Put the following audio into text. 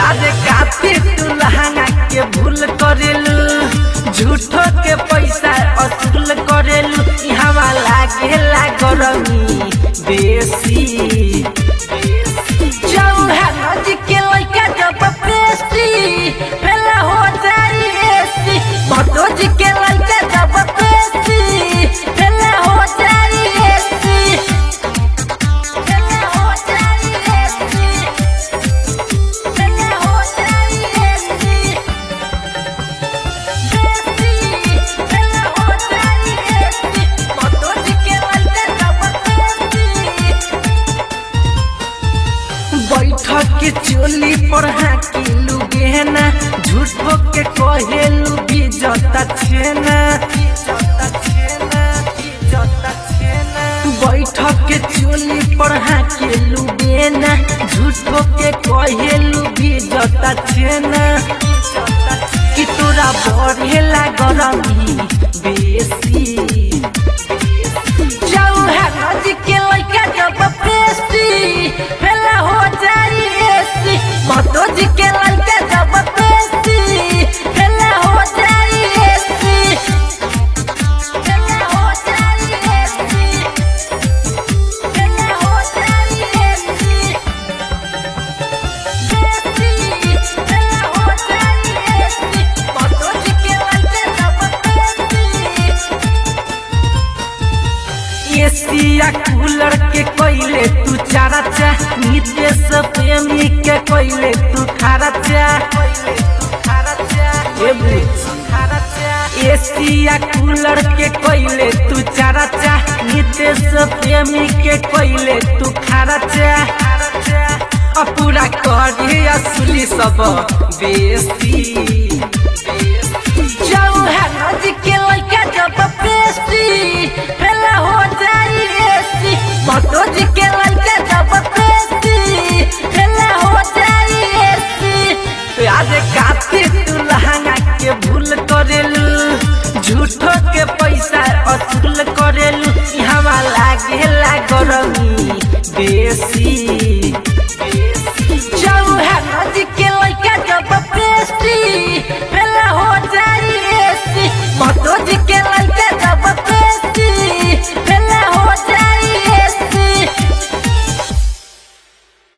आज काफी तू लहंगा के भूल करेलू झूठो के पैसा असूल करेलू यहाँ लागेला गरमी बेसी चौहान जी के लइका जब पेशी फेला हो जाई एसी भटो जी के लइका जब पेशी फेला हो जाई एसी फेला हो जाई एसी फेला हो जाई एसी बेसी फेला हो जाई एसी भटो जी के लइका जब पेशी बैठक के चोली पर हाकिलू गहना झूठो के कहेलू भी जता छेना बैठक के चोली पर हाकिलू गहना झूठो के कहेलू भी जता छेना कि तोरा बढ़ेला गरमी बेसी चौहान जी के लइका जब पेशी फेला हो जाई एसी भटो जी के लइका जब पेशी फेला हो जाई एसी फेला हो जाई एसी फेला हो जाई एसी बेसी फेला हो जाई एसी भटो जी के लइका जब पेशी एसिया कूलर के कोइले तू चारा चा नितेश प्रेमी के कोइले तू खारा चा ए बुच्ची। एसिया कूलर के कोइले तू चारा चा नितेश प्रेमी के कोइले तू खारा चा आ पूरा करे असली सब बेसी चौहान जी के लइका जब पेशी फेला हो जाई एसी भटो जी के लइका जब पेशी फेला हो जाई एसी आज काफी तू लहंगा के भूल करेलू झूठो के पैसा असूल करेलू यहाँ लागेला गरमी बेसी